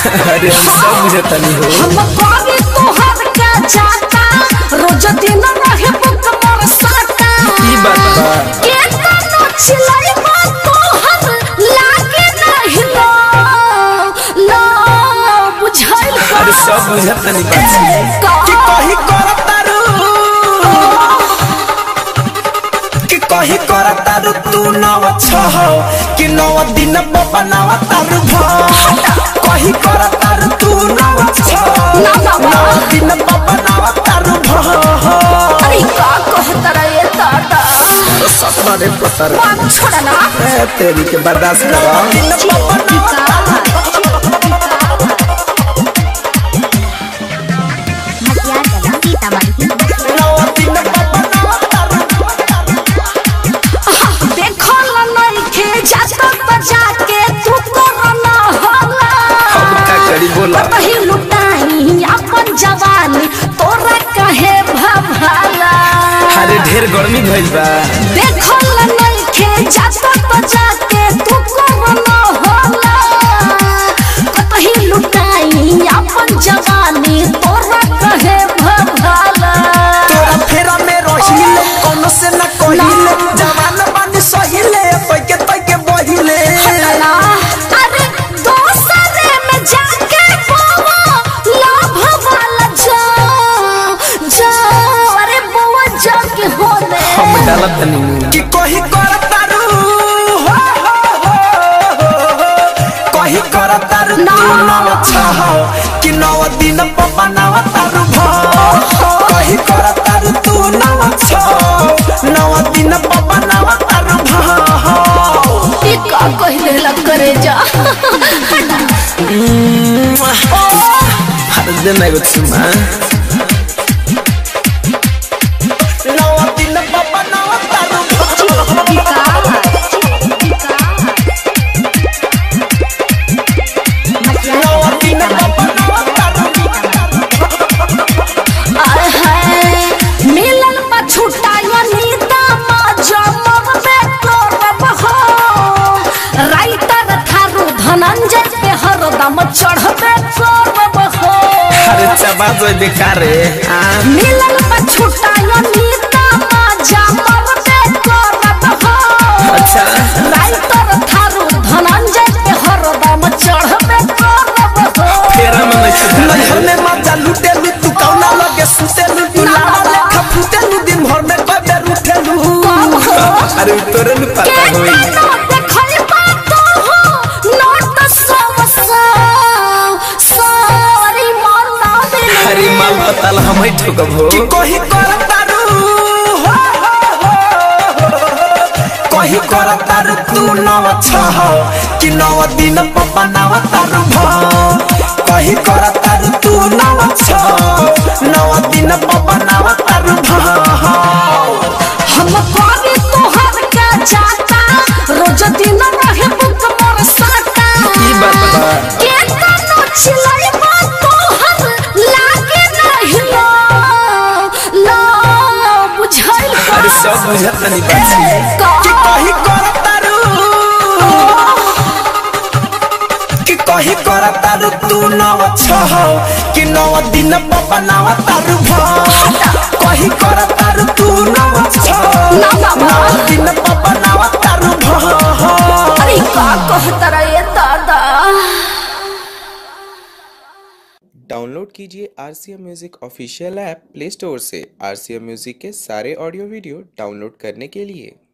अरे हम सब बुझतनी हो हम कभी तोहर का जाता रोज दिन रहे बुक मोर साटा ई बात बा के तनो छिलाई बा तोहर लागे नहीं लो लो बुझाइल का अरे सब बुझतनी बात कि कही करतारू कि कही करतारू तू नव छह कि नव दिन बनावा तारू भ कही करतारू तू नव छह ना, ना, ना। नव दिन बनावा तारू भ अरे का कहता रे दादा सपना रे पतर बात छोड़ा ना ए, तेरी के बर्दाश्त करा दिन बनावा नव दिन बनावा तारू देखो ला नहीं खे जाता बजा के तू कोरोना होला अब का करी बोला कतही लुटाई अपन जवानी तोरा कहे भभाला अरे ढेर गर्मी भइल बा देखो ला नहीं खे जाता बजा के तू कोरोना होला कतही लुटाई अपन जवानी तोरा कहे भभाला तोरा फेरा में रहिले कोनो से न कहिले जवान बानी सहिले तैके तैके बहिले हटला अरे दोसरे में जाके बाबा लाभ वाला जा जा अरे बाबा जाके होने हम डालत नहीं कि कही करतारू हो हो हो हो कही करतारू ना। तू नव छह कि नव दिन बनाव तारू भ कही करतारू तू नव छह नव दिन बनाव तारू भ ई का कहले लग करे जा हर दिन एगो चुमा नव दिन बनाव तारू भ नव दिन बनाव तारू आय हाय मिलन पा छुटायो नीता मा जमब बे करब हो राइटर थारू धनंजय पे हरदम चढ़बे करब हो अरे चबा जो बेकार रे आ मिलन पर छुटायो नीता मा जामर पे करब हो अच्छा राइटर थारू धनंजय पे हरदम चढ़बे करब हो फेरा में नहीं सुधार नैहर में मजा लुटेलू तू कौना लगे सुतेलू तू लाला लेखा फुटेलू दिन भर में कई बेर उठेलू कब हो अरे तोरे न के पता होई तना देखल बात हो नोट समसा सारी मना दिल अरे माल पताल हम ही ठोकब हो कि कही करतारू हो हो हो हो कही करतारू तू नव छह कि नव दिन बनाव तारू भ कही करतारू तू नव छह नव दिन बनाव तारू भ हम कभी तोहर का जाता रोज दिन रहे बुक मोर साटा ई बात बा के तनो छिलाई बा तोहर लागे नहीं लो लो बुझाइल का अरे सब बुझत नहीं बात कि कही करतारू कि कही करतारू तू नव छह कि नव दिन बनाव तारू भ कही करतारू तू नव छह ना, ना, ना। नव दिन बनाव तारू भ अरे का कहता रे दादा डाउनलोड कीजिए R C M music official app play store से आर सी एम म्यूज़िक के सारे ऑडियो वीडियो डाउनलोड करने के लिए